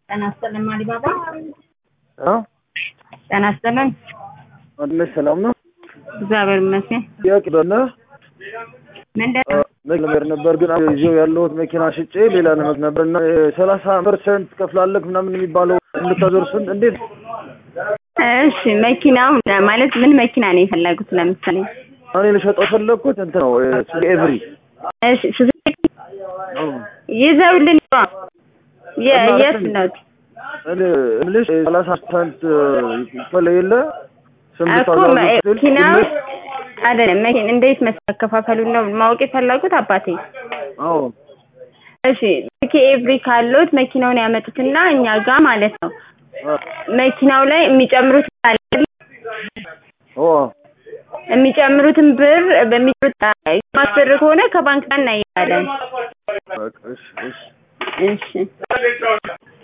ጤና ይስጥልን አሊባባ። አ ጤና ይስጥልን። ወንድምሽ ሰላም ነው? እግዚአብሔር ይመስገን። ጥያቄ በነ ምንድን ነው? ነገር ነበር ግን ይዤው ያለሁት መኪና ሽጬ ሌላ ነመት ነበር እና ሰላሳ ፐርሰንት ከፍላለህ ምናምን የሚባለው እንድታዞርሱን እንዴት? እሺ መኪናው ማለት ምን መኪና ነው የፈለጉት? ለምሳሌ እኔ ልሸጠው ፈለግኩት እንትን ነው ኤቭሪ እሺ ሱዙኪ ይዘውልን ይዋ የ- የት ነው እምልሽ ሰላሳ ፐርሰንት ይከፈል የለ ስምንት እኮ መኪናው አይደለም መኪና እንዴት መከፋፈሉን ነው ማወቅ የፈለጉት አባቴ? አዎ እሺ ሱዙኪ ኤቭሪ ካሉት መኪናውን ያመጡትና እኛ ጋር ማለት ነው መኪናው ላይ የሚጨምሩት አለ ኦ የሚጨምሩትን ብር በሚጨምሩት ማስብር ከሆነ ከባንክ ጋር እናያለን። እሺ እሺ እሺ